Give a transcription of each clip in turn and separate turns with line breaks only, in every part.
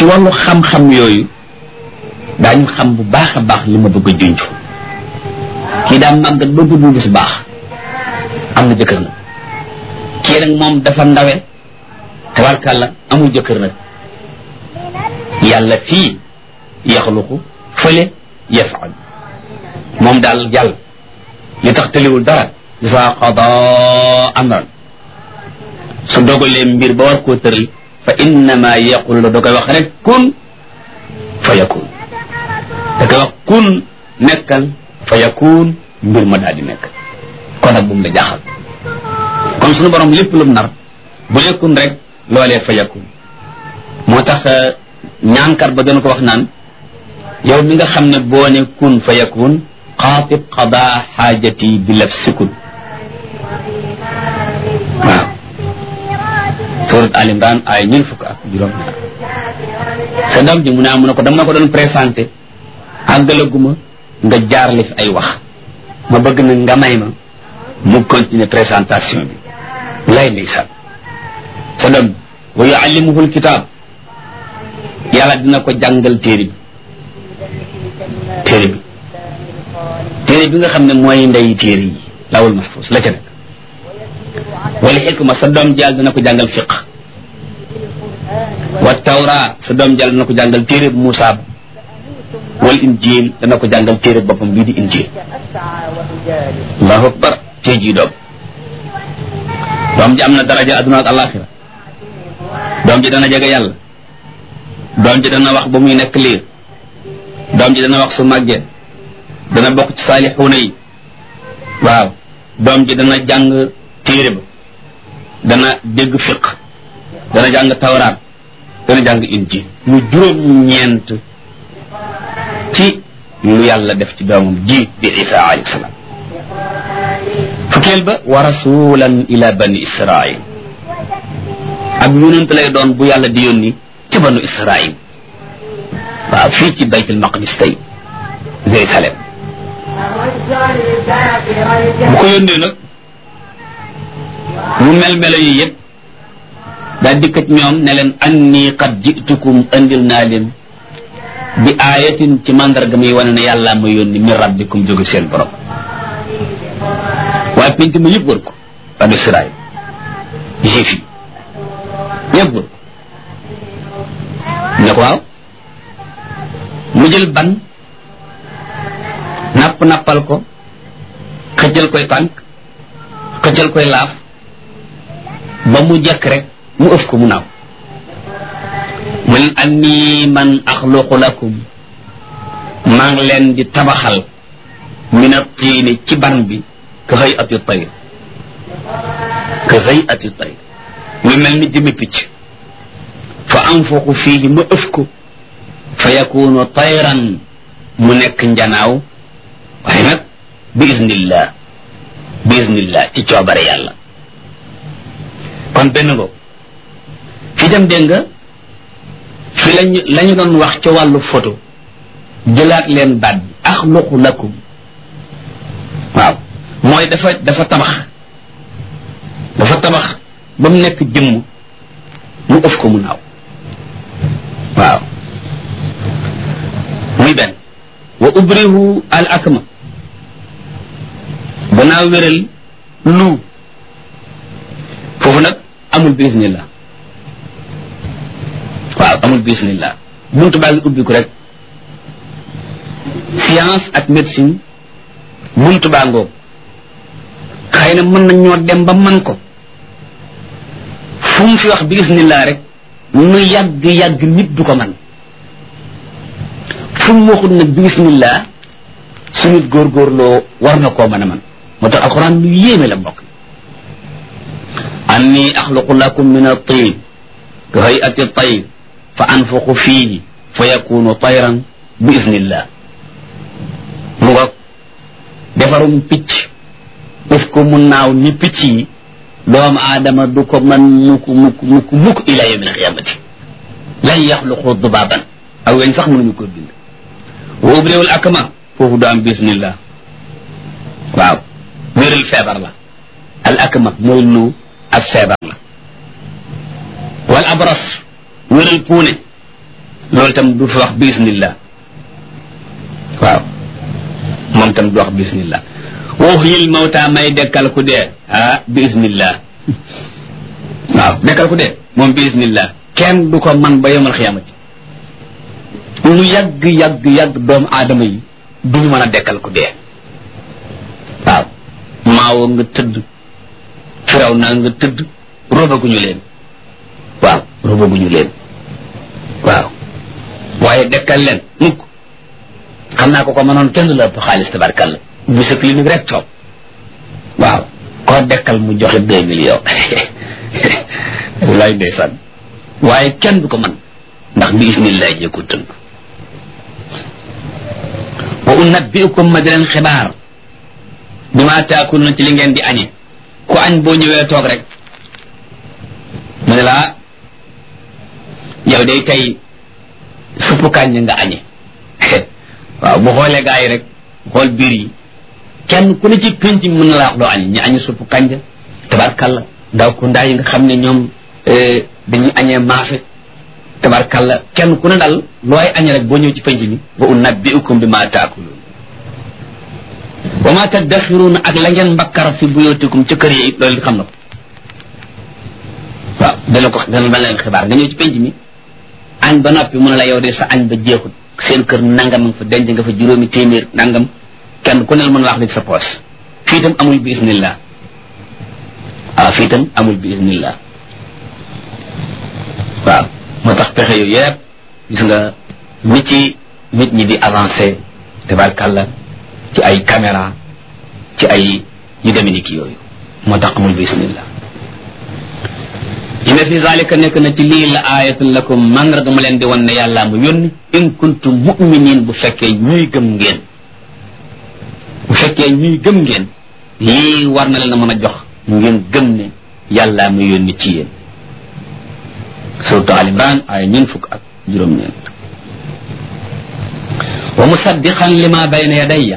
ci wàllu xam-xam yooyu daañu xam bu baax a baax li ma bëgg a junj kii daa màggat ba gudd gis baax am na jëkkër nag kii nag moom dafa ndawe tabarkàlla amul jëkkër nag yàlla fii yaxluqu fële yafaal moom daal yàlla li tax tëliwul dara isa qada amran su dogalee mbir ba war koo tëral fa innama yaqulu la da koy wax rek kun fa yakun da koy wax kun nekkal fa yakun mbir ma daal di nekk kon nag bu mu la jaaxal kon suñu borom lépp lu mu nar bu nekkun rek loolee fa yakun moo tax ñaankat ba doon ko wax naan yow mi nga xam ne boo ne kun fa yakun xaatib qada xaajati bi laf sikun waaw surat al imran ay ñeent fukk ak juróom ñaar sa doom ji mu ne am na ko dama ko doon présenté àggalaguma nga jaarale fi ay wax ma bëgg na nga may ma mu continuer présentation bi lay ndeysaan sa doom wa yuallimuhu alkitab yàlla dina ko jàngal téere bi téere bi téere bi nga xam ne mooy ndey téere yi lawul mahfuz la ca nekk wala xikma sa doom jàll dina ko jàngal fiq wa tawra sa doom jàll dina ko jàngal téere bu Muusaa ba wal injil dana ko jàngal téere boppam bii di injil allahu akbar tey jii doom doom ji am na daraja adduna ak alaxira doom ji dana jege yàlla doom ji dana wax ba muy nekk liir doom ji dana wax su màggee dana bokk ci saalixuuna yi waaw doom ji dana jàng téere ba dana dégg fiq dana jàng tawraat dana jàng injil mu juróom ñeent ci lu yàlla def ci doomam ji di isa alayhi salaam fukkeel ba wa rasulan ila bani israil ak yonent lay doon bu yàlla di yónni ci banu israil waaw fii ci baytul maqdis tey Jérusalem bu ko yónnee nag mu mel melo yi yëpp daa dikkat ñoom ne leen anni qad jitukum andil naa leen bi aayatin ci mandarga muy wane ne yàlla ma yónni min rabbikum jóge seen borom waaye penc ma yëpp wër ko banu Israil juif yi yëpp wër ko ne ko waaw mu jël ban napp nappal ko xëccal koy tànk xëccal koy laaf ba mu jekk rek mu ëf ko mu naaw mu leen anni man axluqu lakum maa ngi leen di tabaxal min at-tiini ci ban bi ka xëy ati tayr ka xëy ati tayr muy mel ni jëmi picc fa anfuqu fiihi ma ëf ko fa yakunu tayran mu nekk njanaaw waaye nag bi iznillah bi iznillah ci coobare yàlla kon benn ngo fi dem dégg nga fi lañu la ñu doon wax ca wàllu photo jëlaat leen baat bi axluqu lakum waaw mooy dafa dafa tabax dafa tabax ba mu nekk jëmm mu ëf ko mu naaw waaw muy benn wa ubrihu al akma danaa wéral lu foofu nag amul bismillah waaw amul bismillah buntu baa ngi ubbi ko rek science ak médecine buntu baa ngoog xëy na mën nañ ñoo dem ba man ko fu mu fi wax bismillah rek nu yàgg yàgg nit du ko man fu mu waxul nag bismillah su nit góorgóorloo war na koo mën a man moo tax alquran lu yéeme la mbokk anni axluqu lakum min at-tin ka hay'ati at-tayr fa anfuqu fihi fa yakunu tayran bi iznillah mu nga defarum picc def ko mu naaw ni picc yi doomu aadama du ko man mukk mukk mukk mukk ila yawm alqiyamati lan yaxluqu dubaban aw weñ sax mënuñu ko bind wa ubriwul akma foofu du am bismillah waaw wéral feebar la al akma mooy lu ak feebar la wal abras wéral puune loolu tam du fi wax bismillah waaw moom tam du wax bismillah waxyil mawta may dekkal ku dee ah bismillah waaw dekkal ku dee moom bismillah kenn du ko man ba yomal xiyamati lu yàgg yàgg yàgg doomu aadama yi duñu mën a dekkal ku dee waaw maawo nga tëdd firaw naa nga tëdd robaguñu leen waaw robaguñu leen waaw waaye dekkal leen mukk xam naa ko ko mënoon kenn du la ëpp xaalis tabarkalla bu sa clinique rek toog waaw koo dekkal mu joxe deux millions wallaay ndeysaan waaye kenn du ko mën ndax bi ismillah jee ko tënk wa unabbiukum ma di leen xibaar bi ma taakul na ci li ngeen di añe ku añ boo ñëwee toog rek mu ne laa yow day tey suppu kàññ nga añe waaw bu xoolee gaa yi rek xool biir yi kenn ku ne ci pénc mën na laa wax loo añe ñu añe suppu kànja tabarkalla ndaw ku ndaa yi nga xam ne ñoom dañuy añee maafe tabarkalla kenn ku ne dal looy añe rek boo ñëw ci pénc mi wa unabbiukum bi ma taakuluun wa ma taddaxiruuna ak la ngeen mbakkar fi buyootikum ca kër yi it loolu xam na ko waaw dana ko dana dana leen xibaar nga ñëw ci penc mi añ ba noppi mu ne la yow de sa añ ba jeexut seen kër nangam nga fa denc nga fa juróomi téeméer nangam kenn ku ne la mën a wax li sa poos fii itam amul bi isnillah waaw fii itam amul bi isnillah waaw moo tax pexe yooyu yëpp gis nga nit ci nit ñi di avancé tabarkàlla ci ay caméra ci ay yu demee ni ki yooyu moo tax amul bismillah inna fi zalika nekk na ci lii la ayatun lakum mandarga ma leen di wan ne yàllaa mu yónni in kuntum mu'minin bu fekkee ñuy gëm ngeen bu fekkee ñuy gëm ngeen lii war na leen a mën a jox ngeen gëm ne yàllaa mu yónni ci yéen surtout al imran ay ñeen fukk ak juróom-ñeent wa musaddiqan lima bayna yadayya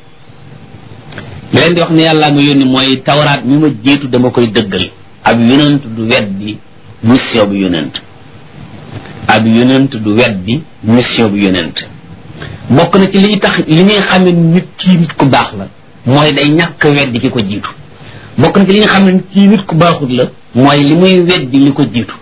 li leen di wax ne yàllaa ma yónni mooy tawraat mi ma jiitu dama koy dëggal ab yonent du weddi mission bu yonent ab yonent du weddi mission bu yonent bokk na ci li tax li ñuy xamee nit kii nit ku baax la mooy day ñàkk weddi ki ko jiitu bokk na ci li nga xam ne kii nit ku baaxut la mooy li muy weddi li ko jiitu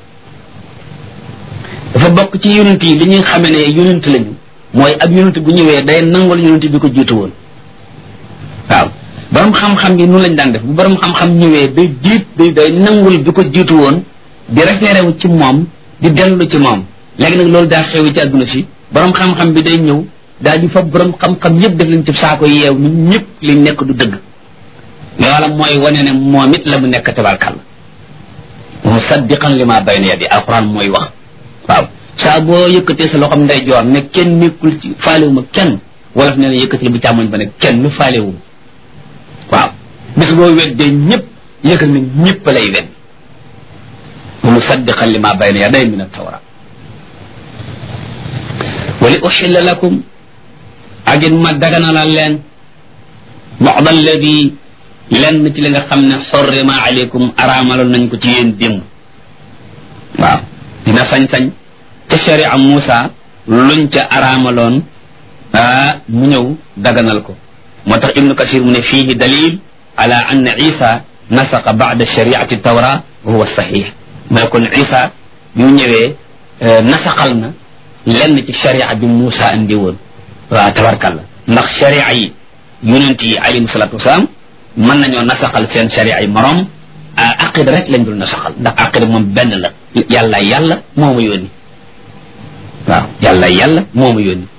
dafa bokk ci yonent yi li ñuy xamee ne yonent lañu mooy ab yonent bu ñëwee day nangul yonent bi ko jiitu woon waaw borom xam-xam yi noonu lañ daan def bu borom xam-xam ñëwee day jiit day day nangul bi ko jiitu woon di référé wu ci moom di dellu ci moom léegi nag loolu daa xew ci àdduna si borom xam-xam bi day ñëw daal di fa borom xam-xam yëpp def leen ci saako yeew ñun ñëpp liñ nekk du dëgg loola mooy wane ne moom it la mu nekk tabarkal musaddiqan li ma bayna yadi alquran mooy wax waaw saa boo yëkkatee sa loxoom nday joor ne kenn nekkul ci faalewu ma kenn wolof nee na yëkkati bu càmmoñ ba ne kenn faalewu waaw bis boo weddee ñëpp yëgal na ñëpp lay wedd wa musaddiqan li ma bayna yaday min altawra wa li uxilla lakum ak it ma daganalal leen bad alladi lenn ci li nga xam ne xorrima aleykum araamaloon nañ ko ci yéen démb waaw dina sañ-sañ ca sharia Muusa luñ ca araamaloon ah mu ñëw daganal ko moo tax ibnu kasir mu ne fiihi dalil ala anna isa nasaqa bada shariati tawra wa huwa sahih mu ne kon isa bi mu ñëwee nasaqal na lenn ci sharia bi Muusa andi woon waaw tabarkalla ndax sharia yi yonent yi alayhim salatu wasalaam mën nañoo nasaqal seen sharia yi morom aqida rek lañ dul nasaqal ndax aqida moom benn la yàlla yàlla moo ma yónni waaw yàlla yàlla moo ma yónni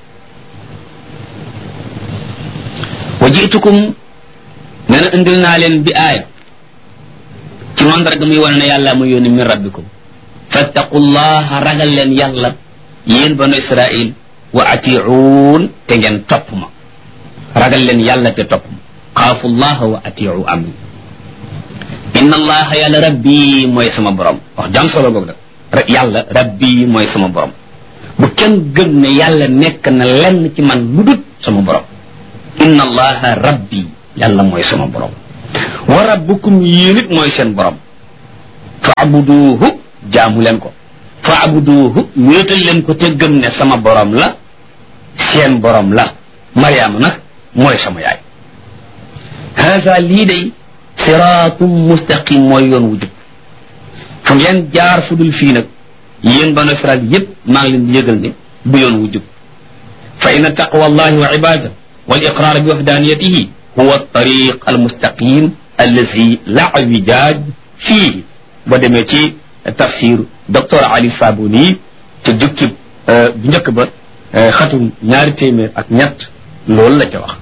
wa jiitukum nee na indil naa leen bi aaya ci mandarga muy wane ne yàlla ma yónni min rabbikum fattaqullaha ragal leen yàlla yéen banu israil wa atiuun te ngeen topp ma ragal leen yàlla te topp ma xaafu llaha wa atiu amri inna allaha yàlla rabbi mooy sama borom wax jam solo goog da yàlla rabbi mooy sama borom bu kenn gëm ne yàlla nekk na lenn ci man lu dut sama borom inna allaha rabbi yàlla mooy sama borom wa rabbukum yéen it mooy seen borom fa abuduhu jaamu leen ko faabuduuhu wéetal leen ko te gëm ne sama borom la seen borom la mariama nag mooy sama yaay haasa lii day siraatum mustaqim mooy yoon wu jub fu ngeen jaar fu dul fii nag yéen banu israel yépp maa ngi leen di yëgal ne bu yoon wu jub fa inna taqwa allahi wa ibada wal iqrar bi wahdaniyatihi huwa tariq al mustaqim allazi la wijaaj fiihi boo demee ci tafsir docteur ali sabuni ca jukki bu njëkk ba xatum ñaari téeméer ak ñett loolu la ca wax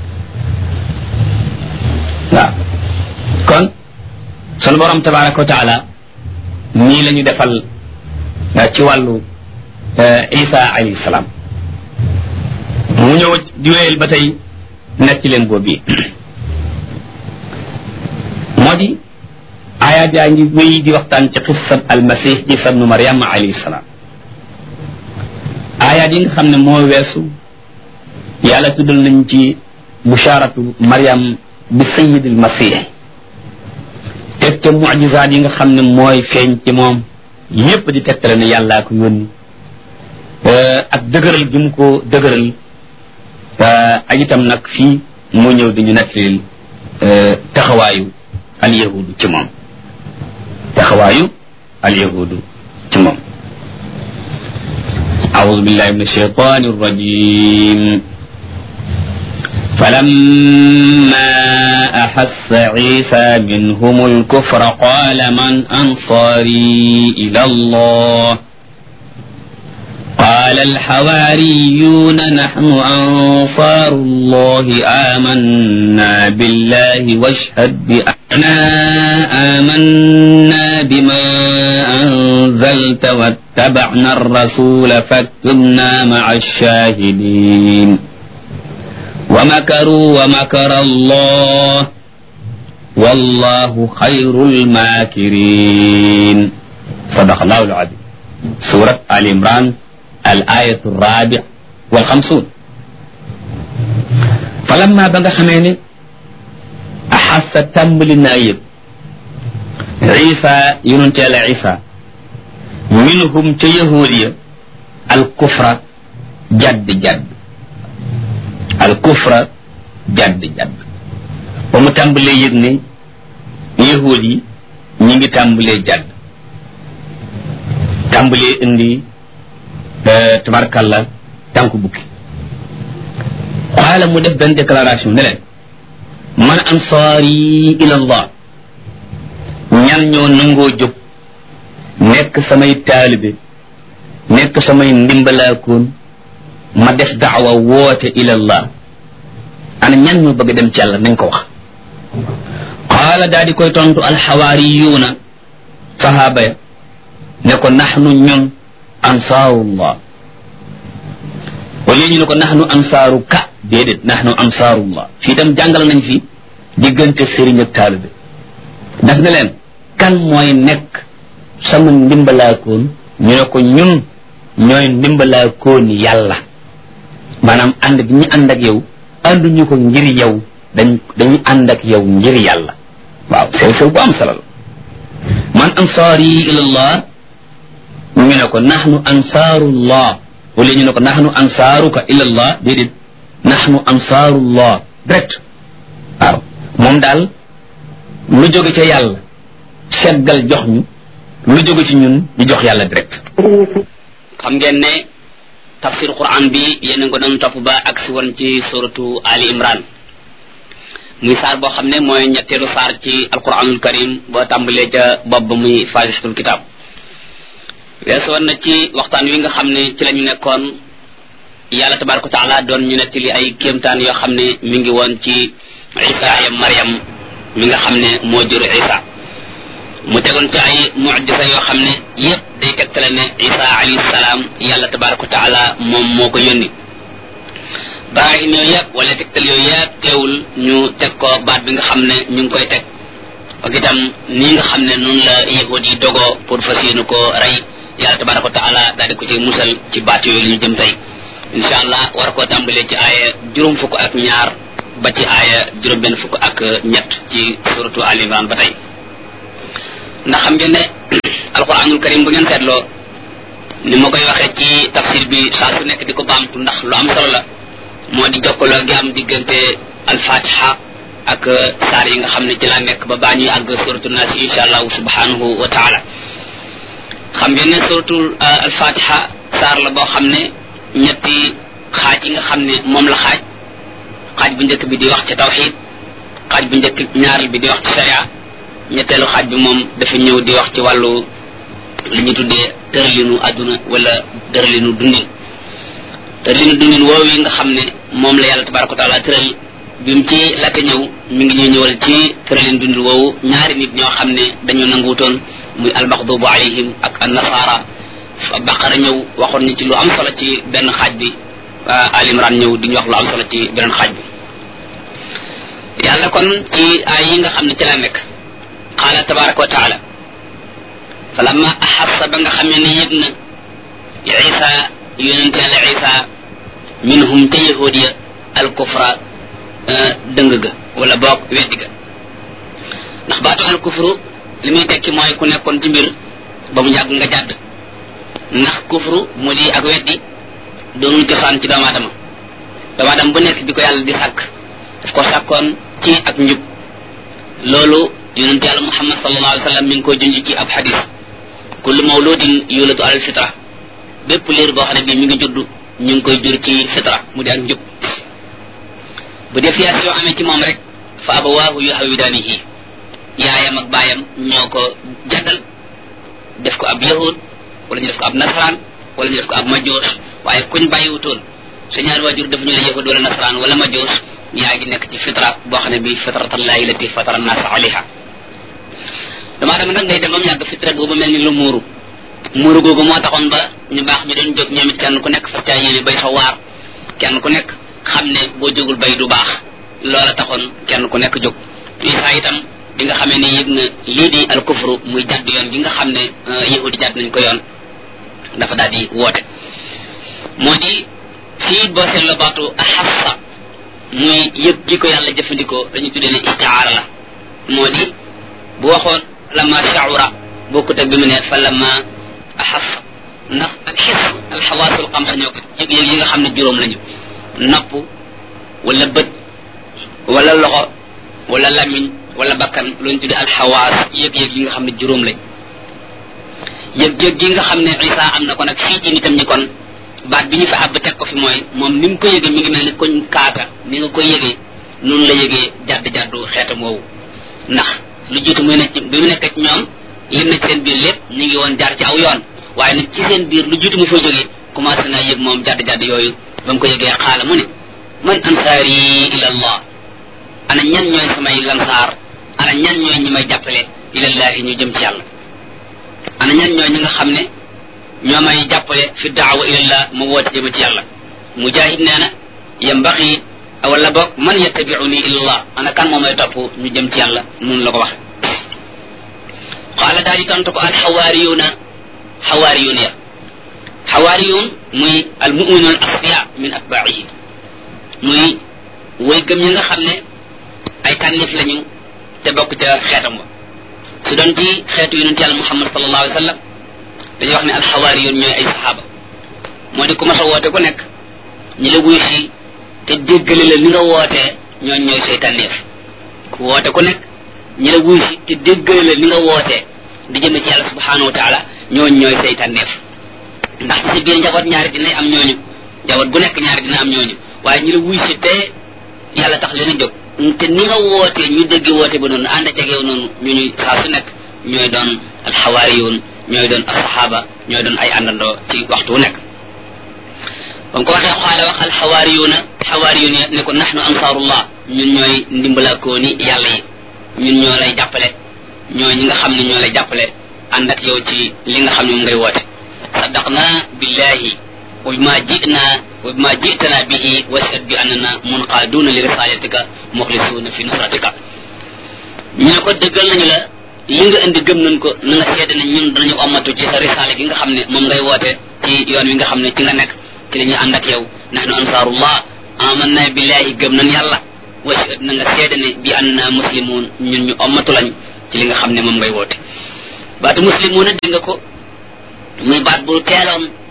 waaw kon sunu borom tabaraka wa taala nii la ñu defal ci wàllu isa alayhi salaam mu ñëw di wéyal ba tey nekk ci leen boobu moo di ayaat yaa ngi wéy di waxtaan ci xissab almasih isa bnu mariam alayhi salaam ayaat yi nga xam ne moo weesu yàlla tuddal nañ ci busharatu mariam bi sayidil masih teg ca mujizaat yi nga xam ne mooy feeñ ci moom yépp di tegtale ne yàllaa ko yónni ak dëgëral gi mu ko dëgëral ak itam nag fii mu ñëw di ñu nettalil taxawaayu alyahudu ci moom taxawaayu alyahudu ci moom أعوذ بالله من الشيطان الرجيم فلما أحس عيسى منهم الكفر قال من أنصاري إلى الله قال الحواريون نحن أنصار الله آمنا بالله واشهد بأننا آمنا بما أنزلت واتبعنا الرسول فاكتبنا مع الشاهدين ومكروا ومكر الله والله خير الماكرين صدق الله العظيم سورة آل عمران الآية الرابع والخمسون فلما بقى خميني أحس تمل النايب عيسى ينتهي على عيسى منهم تيهودية الكفر جد جد الكفر جد جد ومتنبلي يغني يهودي نيجي تنبلي جد تنبلي اندي tabarkalla tànku bukki xaala mu def benn déclaration ne leen man ansaari ila allah ñan ñoo nangoo jóg nekk samay taalibe nekk samay ndimbalaakoon ma def daawa woote ila allah ana ñan ñoo bëgg dem ci yàlla nañ ko wax qaala daa di koy tontu alxawaariyuuna sahaaba ya ne ko naxnu ñun ansaarullah wala ñu ne ko naxnu ansaaru ka déedéet naxnu ansaarullah fii tam jàngal nañ fi diggante sëriñ ak taalibe daf ne leen kan mooy nekk sama ndimbalaakoon ñu ne ko ñun ñooy ndimbalaakoon yàlla maanaam ànd gi ñu ànd ak yow ànduñu ko ngir yow dañ dañu ànd ak yow ngir yàlla waaw sew sew bu am solo la man ansaari ilallah ñu ne ko naxnu ansaarullah wala ñu ne ko naxnu ansaaruka ilallah déedéet naxnu ansaarullah direct waaw moom daal lu jóge ca yàlla seggal jox ñu lu jóge ci ñun ñu jox yàlla direct xam ngeen ne tafsir quran bi yéen a ko doon topp ba ak si woon ci suratu ali imran muy saar boo xam ne mooy ñetteelu saar ci alquranul karim boo tàmbalee ca bopp ba muy fasihatul kitab weesu woon na ci waxtaan wi nga xam ne ci la ñu nekkoon yàlla tabaraka taala doon ñu nettali ay kéemtaan yoo xam ne mi ngi woon ci isa ya mariam mi nga xam ne moo jur isa mu tegoon ci ay mujisa yoo xam ne yépp day tegtale ne isa alayhi salaam yàlla tabaraka taala moom moo ko yónni barahin yooyu yëpp wala tegtal yooyu yëpp teewul ñu teg ko baat bi nga xam ne ñu ngi koy teg ak itam nii nga xam ne noonu la yahud yi dogoo pour fas yéene ko rey yàlla tabaraka wa taala daal di ko ci musal ci baat yooyu la ñu jëm tey insha allah war koo tàmbalee ci aaya juróom fukk ak ñaar ba ci aaya juróom benn fukk ak ñett ci suratu al imran ba tey ndax xam ngeen ne alquranul karim bu ngeen seetloo ni ma koy waxee ci tafsir bi saa su nekk di ko baamtu ndax lu am solo la moo di jokkaloo gi am diggante alfatiha ak saar yi nga xam ne ci laa nekk ba baa ñuy àgg suratu naas insha allahu subhanahu wa taala xam ngeen ne suratu alfatiha saar la boo xam ne ñetti xaaj yi nga xam ne moom la xaaj xaaj bu njëkk bi di wax ci tawxid xaaj bu njëkk ñaareel bi di wax ci sharia ñetteelu xaaj bi moom dafa ñëw di wax ci wàllu li ñu tuddee tëralinu àdduna wala tëralinu dundin tëralinu dundin woowu yi nga xam ne moom la yàlla tabaraka wa taala tëral bi mu ci laata ñëw mi ngi ñuy ñëwal ci tëralinu dundin woowu ñaari nit ñoo xam ne dañoo nanguutoon muy almaxdubu alayhim ak annasara baqara ñëw waxoon ñu ci lu am solo ci benn xaaj bi al imran ñëw di ñu wax lu am solo ci beneen xaaj bi yàlla kon ci ay yi nga xam ne ci la nekk qaala tabaraka wa taala falamma axassa ba nga xamee ne yëg na isa yonente yàlla isa minhum te yahud ya al kufra dëng ga wala boog weddi ga ndax baatu al kufru li muy tekki mooy ku nekkoon ci mbir ba mu yàgg nga jàdd ndax kufru mu di ak weddi doonul cosaan ci doomu aadama doomu aadama bu nekk bi ko yàlla di sàkk daf ko sàkkoon ci ak njub loolu yonent yàlla muhammad sallallahu alayhi wa sallam mi ngi koy junj ci ab xadis kullu mawludin yulatu alal fitra bépp liir boo xam ne bii mi ngi judd ñu ngi koy jur ci fitra mu di ak njub bu défiation amee ci moom rek fa abawaahu yuhawidaanihi yaayam ak baayam ñoo ko jaddal def ko ab yahud wala ñu def ko ab nasaraan wala ñu def ko ab majoos waaye kuñ bàyyiwutoon sa ñaari waajur def ñu ne yahud wala nasaraan wala majoos yaa ngi nekk ci fitra boo xam ne bii fitratallahi lati fatara nas alayha damaa dama nag ngay dem ba mu yàgg fitra boobu mel ni lu muuru muuru googu moo taxoon ba ñu baax ñu doon jóg ñoom it kenn ku nekk fas caa yéene bay sa waar kenn ku nekk xam ne boo jógul bay du baax loola taxoon kenn ku nekk jóg isa itam bi nga xamee ne yëg na lii di al kufru muy jadd yoon gi nga xam ne yahudi jadd nañ ko yoon dafa daal di woote moo di fii boo seetloo baatu axassa muy yëg gi ko yàlla jëfandikoo dañu tuddee ne istiaara la moo di bu waxoon lama shaura bokkut ak bi mu ne fa lama axassa ndax al xis al xawaasul xamsa ñoo ko yëg yëg yi nga xam ne juróom lañu nopp wala bët wala loxo wala lamiñ wala bakkan luñ tuddee al xawaas yëg-yëg yi nga xam ne juróom lañ yëg-yëg gi nga xam ne isa am na ko nag fii ci nitam ñi kon baat bi ñu fa àbb teg ko fi mooy moom ni mu ko yëgee mi ngi mel ni koñ kaata ni nga koy yëgee noonu la yëgee jadd jaddu xeetam woowu ndax lu jiitu muy nekk ci bi mu nekk ci ñoom lim na ci seen biir lépp ñu ngi woon jaar ci aw yoon waaye nag ci seen biir lu jiitu mu fa jógee commencé naa yëg moom jadd jadd yooyu ba mu ko yëgee xaala mu ne man ansaari ila allah ana ñan ñooy samay lansaar ana ñan ñooy ñi may jàppale ilallahi ñu jëm ci yàlla ana ñan ñooy ñi nga xam ne ñoo may jàppale fi daawa ilallah ma woote jëme ci yàlla mujahid nee na yambaxi wala boog man yattabiuni ilallah ana kan moo may topp ñu jëm ci yàlla noonu la ko waxe qaala daal di tontu ko al xawaariyuuna xawaariyuun ya xawaariyuun muy al muminuun al asfiya min atbaihi muy way gëm ñi nga xam ne ay tànnif lañu te bokk ca xeetam wa su doon ci xeetu yonent yàlla muhammad sallallahu alayhi wa sallam dañuy wax ne alxawaari yoon ñooy ay saxaaba moo di ku mas a woote ku nekk ñi la wuy si te déggale la ni nga wootee ñooñ ñooy say tànneef ku woote ku nekk ñi la wuy si te déggale la ni nga wootee di jëme ci yàlla subhanahu wa taala ñooñ ñooy say tànneef ndax ci sa biir njaboot ñaari dinay am ñooñu njaboot gu nekk ñaari dina am ñooñu waaye ñi la wuy si te yàlla tax leen a jóg te ni nga wootee ñu dégg woote ba noonu ànd ak yow noonu ñu ñuy saa su nekk ñooy doon alxawaariyuun ñooy doon asxaaba ñooy doon ay àndandoo ci waxtu wu nekk ba ko waxee xaale wax alxawaariyuuna xawaariyuun ya ne ko naxnu ansaarullah ñun ñooy ndimbalaakooni yàlla yi ñun ñoo lay jàppale ñooy ñi nga xam ne ñoo lay jàppale ànd ak yow ci li nga xam ne moom ngay woote saddaqna billahi wa bima jitna wa bima jitana bihi washhad bi annana munqaaduna li risalatika muxlisuuna fi nusratika ñu ne ko dëggal nañu la li nga indi gëm nañ ko na nga seede ne ñun danañu omatu ci sa risaale gi nga xam ne moom ngay woote ci yoon wi nga xam ne ci nga nekk ci la ñuy ànd ak yow nahnu ansaarullah amanna billahi gëm nañ yàlla washhad na nga seede ne bi annana muslimun ñun ñu omatu lañ ci li nga xam ne moom ngay woote baatu muslimuuna dégg nga ko muy baat bu teeloon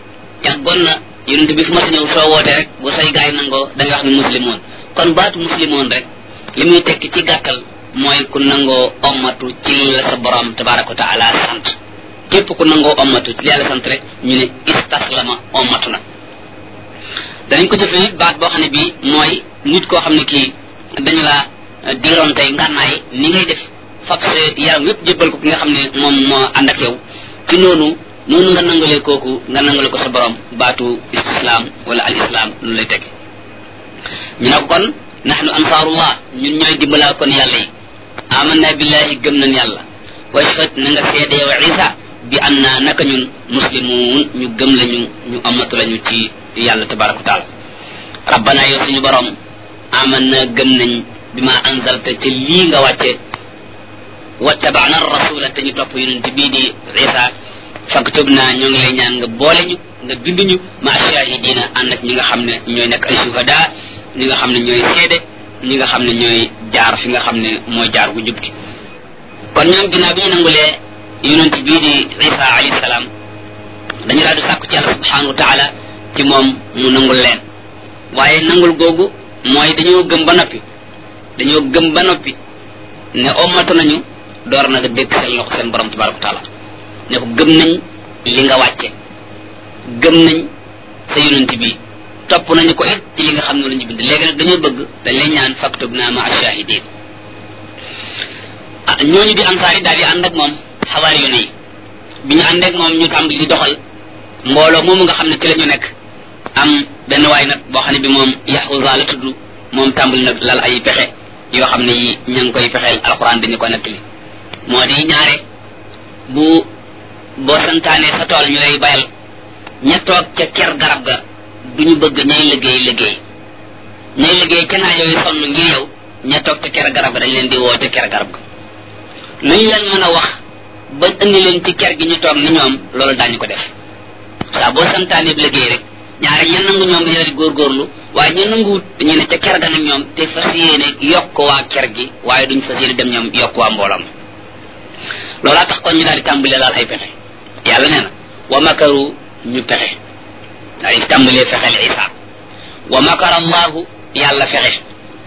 yàggoon na yonent bi fu ma sa ñëw soo wootee rek bu say gaay nangoo da nga wax ni muslimoon kon baatu muslimoon rek li muy tekki ci gàttal mooy ku nangoo ommatu ci la sa borom tabaraka wa taala sant képp ku nangoo ommatu ci yàlla sant rek ñu ne istaslama ommatu na danañ ko jëfee baat boo xam ne bii mooy nit koo xam ne kii dañu la diiroon tey ngànnaay ni ngay def fab sa yaram yépp jébbal ko ki nga xam ne moom moo ànd ak yow ci noonu noonu nga nangalee kooku nga nangale ko sa borom baatu istislam wala al islam lu lay teg ñu ne ko kon nahnu ansaarullah ñun ñooy dimbalaa kon yàlla yi amanna billahi gëm nañ yàlla wa shahad na nga seede yow isa bi an na naka ñun muslimuun ñu gëm lañu ñu amatu lañu ci yàlla tabaraka wa taala rabbana yow suñu borom amanna gëm nañ bi ma anzalta ci lii nga wàcce wattabana rasula te ñu topp yonent bii di isa faktubna ñoo ngi lay ñaan nga boole ñu nga bind ñu ma shahidina ànd ak ñi nga xam ne ñooy nekk ay shuhada ñi nga xam ne ñooy seede ñi nga xam ne ñooy jaar fi nga xam ne mooy jaar gu jub gi kon ñoom ginnaaw bi ñu nangulee yonent bii di isa alayhi salaam dañu daal di sàkku ci yàlla subhanahu wa taala ci moom mu nangul leen waaye nangul googu mooy dañoo gëm ba noppi dañoo gëm ba noppi ne ommatu nañu door na nga dégg seen loxo seen borom tabaraka wa taala ne ko gëm nañ li nga wàcce gëm nañ sa yonent bi topp nañu ko it ci li nga xam ne lañu bind léegi nag dañoo bëgg dañ lay ñaan faktub naa ma ashahidin ah ñooñu di ansaar yi daal di ànd ak moom xawaari yu ne yi bi ñu ànd ak moom ñu tàmbali di doxal mbooloo moomu nga xam ne ci la ñu nekk am benn waay nag boo xam ne bi moom yaxuza la tudd moom tàmbali nag lal ay pexe yoo xam ne yi ña ngi koy fexeel alquran dañu ko nettali moo di ñaare bu boo santaane sa tool ñu lay bayal ña toog ca ker garab ga duñu bëgg ñay liggéey liggéey ñay liggéey ca naa yooyu sonn ngir yow ña toog ca ker garab ga dañ leen di woo ca ker garab ga lu ñu leen mën a wax ba indi leen ci ker gi ñu toog ni ñoom loolu daañu ko def saa boo santaane liggéey rek ñaare ña nangu ñoom dañu di góorgóorlu waaye ñu nanguwut dañu ne ca ker ga nag ñoom te fas yéene yokk waa ker gi waaye duñ fas yéene dem ñoom yokk waa mboolam loolaa tax kon ñu daal di tàmbalee laal ay pexe yàlla nee na wa makaru ñu pexe daal di tàmbalee fexeel isa wa makara allahu yàlla fexe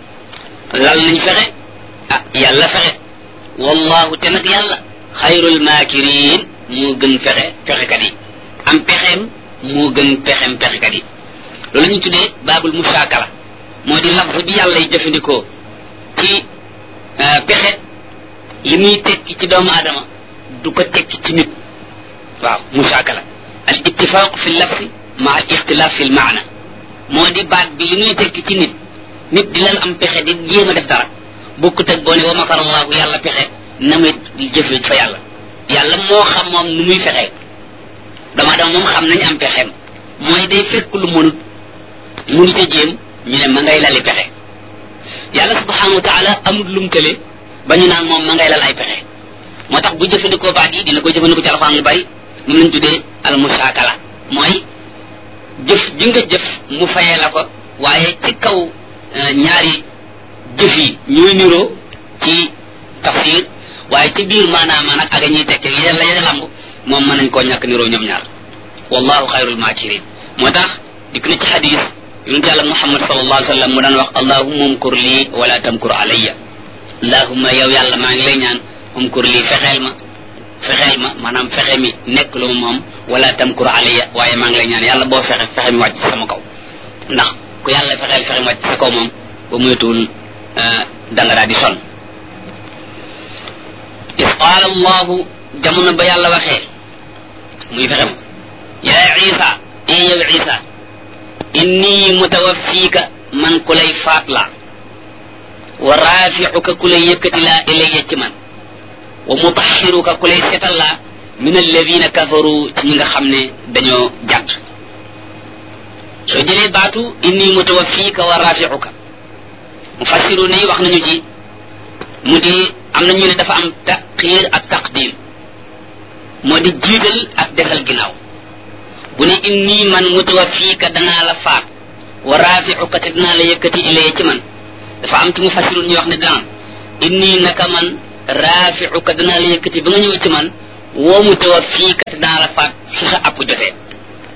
lal nañ fexe ah yàlla fexe wallahu te nag yàlla xayrul maakirin moo gën fexe fexekat yi am pexeem moo gën pexeem pexekat yi loolu ñu tuddee baabul musaakala moo di lafz bi yàlla yi jëfandikoo ci pexe li muy tekki ci doomu aadama du ko tekki ci nit waaw musaakala al ittifaq fi lafsi ma al ixtilaaf fi lmaana moo di baat bi li muy tekki ci nit nit di lan am pexe di jéem a def dara bokkut ak boo ne wa makar allahu yàlla pexe na muy jëfe fa yàlla yàlla moo xam moom nu muy fexee doomu aadama moom xam nañ am pexeem mooy day fekk lu mënut mënu ca jéem ñu ne ma ngay lali pexe yàlla subhanahu wa taala amul lum tële ba ñu naan moom ma ngay lal ay pexe moo tax bu jëfandikoo baat yi dina ko jëfandikoo ci alxuraan lu bari mun nañ tuddee al musaakala mooy jëf ji nga jëf mu fayee la ko waaye ci kaw ñaari jëf yi ñooy niroo ci tafsir waaye ci biir maanaam nag ak ñuy tekke yi la ya lamb moom mën nañ koo ñàkk niroo ñoom ñaar wallahu xayrul maakirin moo tax dikk na ci xadis yonent yàlla muhammad sallallahu alayhi wa sallam mu daan wax allahumma umkur lii wala tamkur alayya allahumma yow yàlla maa ngi lay ñaan umkur lii fexeel ma fexeel ma maanaam fexe mi nekk lu moom wala tamkur alayya waaye maa ngi lay ñaan yàlla boo fexe fexe mi wàcc sama kaw ndax ku yàlla fexeel fexe mi wàcc sa kaw moom ba muytuwul da nga daal di sonn is qaala allahu jamono ba yàlla waxee muy fexe ma yaa isa ee yow isa inni mutawaffiika man ku lay faat laa wa raaficuka ku lay yëkkati laa ilayya ci man wa mutaxiruka ku lay setal laa min alladina kafaru ci ñi nga xam ne dañoo jàdd soo jëlee baatu inni mutawaffiika wa raaficuka mufassiru ne wax nañu ci mu di am na ñu ne dafa am taqiir ak taqdim moo di jiital ak desal ginnaaw bu ne inni man mutawaffiika danaa la faat wa raaficuka te danaa la yëkkati ilayya ci man dafa am ci mufassirun ñu wax ne danaan inni naka man raaficuka danaa la yëkkati ba nga ñëw ci man woo mutawaffiika te danaa la faat su sa app jotee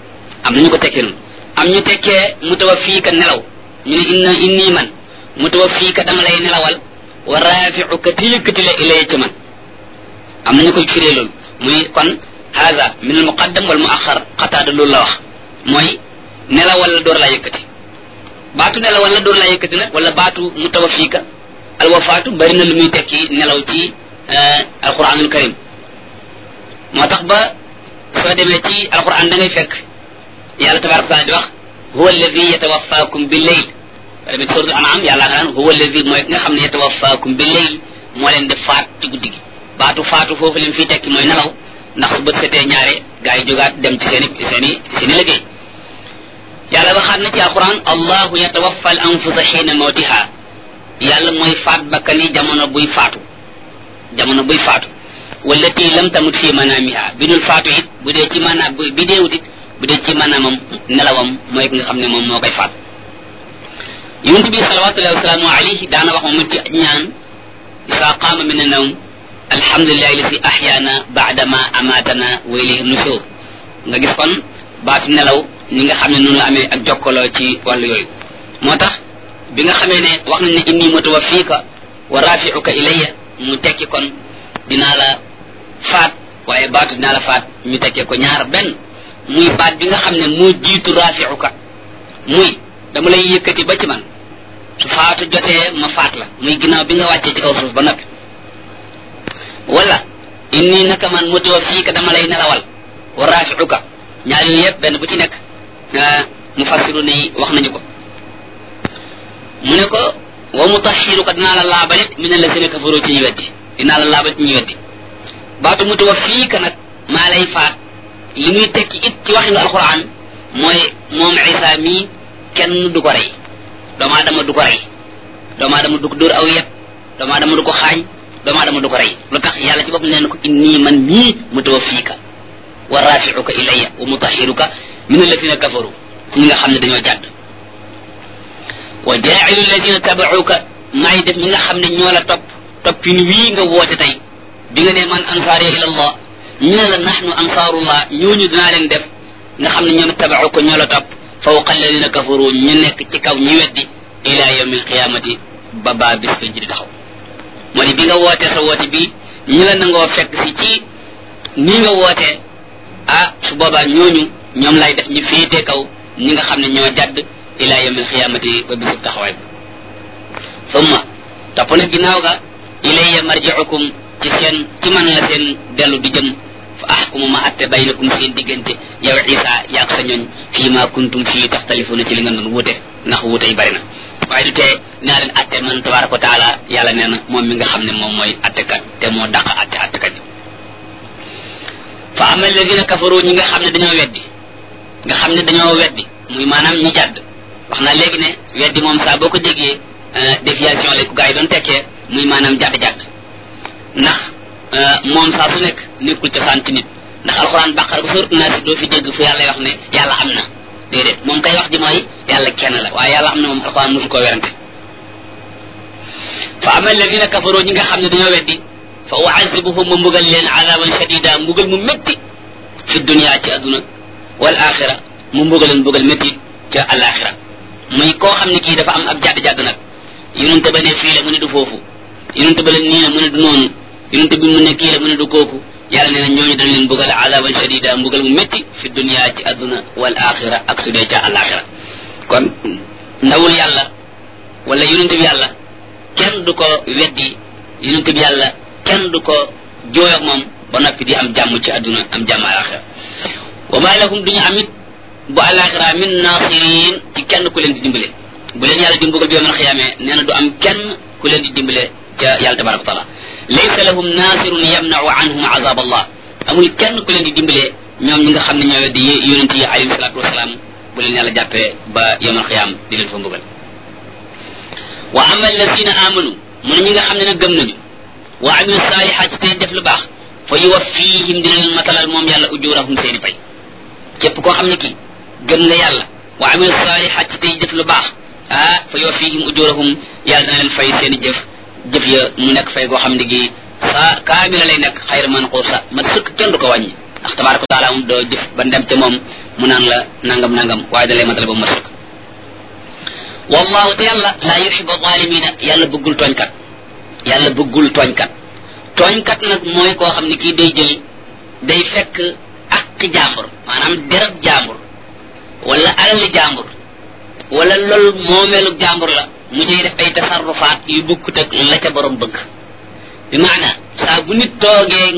am nañu ko tekkee noonu am ñu tekkee mutawaffiika nelaw ñu ne inna inni man mutawaffiika dama lay nelawal wa rafi'uka te yëkkati la ilay ci man am nañu koy firee loolu muy kon haza min al muqaddam wal muaxar xataada loolu la wax mooy nelawal la door laa yëkkati baatu nelawal la door laa yëkkati nag wala baatu mutawaffiika al wafaatu bari na lu muy tekki nelaw ci alquranul karim moo tax ba soo demee ci alquran da ngay fekk yàlla tabaraka taala di wax huwa alladi yatawaffakum bil layl ba demee ci suratul an'am yàlla nga naan huwa alladi mooy ki nga xam ne yatawaffakum bil layl moo leen di faat ci guddi gi baatu faatu foofu leen fii tekki mooy nelaw ndax su bët setee ñaare gaa yi jógaat dem ci seen i seen i seen i liggéey yàlla waxaat na ci alquran allahu yatawaffa al anfusa xiina mawtiha yàlla mooy faat bakkani jamono buy faatu jamono buy faatu wallati lam tamut fi manamiha bi dul faatu it bu dee ci maanaam bi deewut it bu dee ci maanaamam nelawam mooy ki nga xam ne moom moo koy faat yonent bi salawatullahi wasalaamu alayhi daana wax moom ci ñaan isa qaama min annawm alhamdulillahi lasi ahyaana baadama amatana wa ilayhi nushur nga gis kon baatu nelaw ni nga xam ne noonu la amee ak jokkaloo ci wàllu yooyu moo tax bi nga xamee ne wax nañ ne inni mutawaffiika wa rafi'uka ilayya mu tekki kon dinaa la faat waaye baatu dinaa la faat ñu tekkee ko ñaar benn muy baat bi nga xam ne moo jiitu rafi'uka muy dama lay yëkkati ba ci man su faatu jotee ma faat la muy ginnaaw bi nga wàccee ci kaw suuf ba noppi wala inni naka man mutawaffiika dama lay nelawal wa rafi'uka ñaar yooyu yëpp benn bu ci nekk mufassiru ni wax nañu ko mu ne ko wa mutahhiruka dinaa la laabalit min alladhina kafaru ci ñu weddi dinaa la laabal ci ñu weddi baatu mutawaffiika nag maa lay faat li muy tekki it ci waxinu alquran mooy moom isa mii kenn du ko rey doomu aadama du ko rey doomu aadama du ko dóor aw yet doomu aadama du ko xaañ doomu aadama du ko rey lu tax yàlla ci bopp nee na ko inni man mii mutawaffiika wa rafi'uka ilayya wa mutahhiruka min alladhina kafaru ñi nga xam ne dañoo jàdd wa jaa'ilu alladhina taba'uka maay def ñi nga xam ne ñoo la topp toppin wii nga woote tey bi nga ne man ansaariya ila allah ñu ne la nahnu ansaarullah ñooñu dinaa leen def nga xam ne ñoom taba'uka ñoo la topp fawqa alladhina kafaru ñu nekk ci kaw ñu weddi ila yawmi alqiyamati ba baa bis ko ji di taxaw moo ne bi nga wootee sa woote bi ñu la nangoo fekk si ci nii nga wootee ah su boobaa ñooñu ñoom lay def ñu féetee kaw ñi nga xam ne ñoo jadd ila yawm alqiyamati ba bisub taxawaay bi summa topp na ginnaaw ga ilayya marji'ukum ci seen ci man la seen dellu di jëm fa ahkumu ma atte baynakum seen diggante yow isa yaag sa ñooñ fii ma kuntum fii taxtalifuna ci li nga doon wuute ndax wuute yi bari na waaye du tee naa leen atte man tabaraka wa taala yàlla nee na moom mi nga xam ne moom mooy attekat te moo dàq atte attekat fa ama alladina kafaru ñi nga xam ne dañoo weddi nga xam ne dañoo weddi muy maanaam ñi jàdd wax naa léegi ne weddi moom saa boo ko déggee déviation lay ko gars yi doon tekkee muy maanaam jàdd-jàdd ndax moom saa su nekk nekkul cosaan ci nit ndax alxuraan bàqara ba sóorat naa si doo fi dégg fu yàlla wax ne yàlla am na déedéet moom kay wax ji mooy yàlla kenn la waaye yàlla am na moom alxuraan mosu koo werante fa ama alladina kafaru ñi nga xam ne dañoo weddi fa uazibuhum ma mbugal leen azaban shadida mbugal mu métti fi dunia ci adduna wal axira mu mbugal leen mbugal métti ca alaxira muy koo xam ne kii dafa am ab jàdd-jàdd nag yonente ba ne fii la mu ne du foofu yonente ba la nii la mu ne du noonu yonente bi mu ne kii la mu ne du kooku yàlla nee na ñooñu dañ leen mbugal azaban shadida mbugal mu métti fi dunia ci adduna wal axira ak su dee ca alaxira kon ndawul yàlla wala yonente bi yàlla kenn du ko weddi yonente bi yàlla kenn du ko jooy ak moom ba noppi di am jàmm ci àdduna am jàmm alaxira wa ma lahum duñu amit bu alaxira min nasirin ci kenn ku leen di dimbale bu leen yàlla di mbugal bi yawmal xiyaamee nee na du am kenn ku leen di dimbale ca yàlla tabaraka wa taala laysa lahum nasirun yamnau anhum azab allah amul kenn ku leen di dimbale ñoom ñi nga xam ne ñoo weddi yonent yi alayhi salatu wasalaam bu leen yàlla jàppee ba yawmal xiyaam di leen fa mbugal wa ama alladina amanu mu ne ñi nga xam ne nag gëm nañu wa amilu saalihaat tey def lu baax fa yuwaffihim dina leen matalal moom yàlla ujurahum seeni pay képp koo xam ne kii gëm nga yàlla wa amilu saalihaat tey def lu baax ah fa yuwaffihim ujurahum yàlla dana leen fay seeni jëf jëf ya mu nekk fay goo xam ne gi saa kaamila lay nekk xayra manquusa ma sëkk kenn du ko wàññi ndax tabaraka wa taala moom doo jëf ba ndem ca moom mu naan la nangam nangam waaye da lay matale ba mu mat wallahu te yàlla laa yuxibu zalimina yàlla bëggul tooñkat yàlla bëggul tooñkat tooñkat nag mooy koo xam ne kii day jël day fekk ak jàmbur maanaam derab jàmbur wala alali jàmbur wala loolu moomeelu jàmbur la mu ciy def ay tasarrufaat yu bukkut ak la ca borom bëgg bi maana saa bu nit toogee